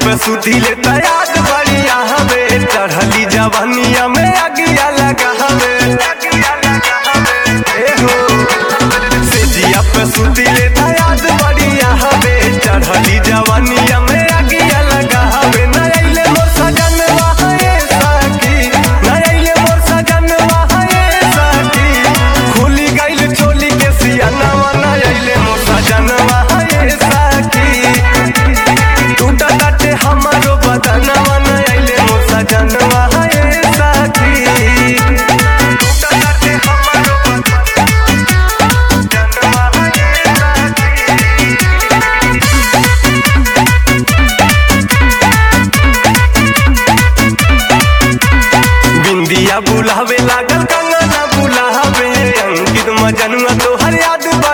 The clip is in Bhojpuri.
पे सुधी ले तैयार बढ़िया हवे चढ़ली जवानिया में अगिया लगा हवे ए हो सेजिया पे सुधी ले तैयार बढ़िया हवे चढ़ली जवानिया में अगिया लगा हवे न अइले मोर सजनवा है साकी न अइले मोर सजनवा है साकी खुली गइल चोली के सियानवा न अइले मोर सजनवा है साकी टूटा टाटे हमारो बदनवा न अइले मोर सजनवा है साकी टूटा टाटे हमारो बदनवा है साकी बिंदिया बुलावे लागल कंगना बुलावे अंकित मजनुआ तोहर याद बा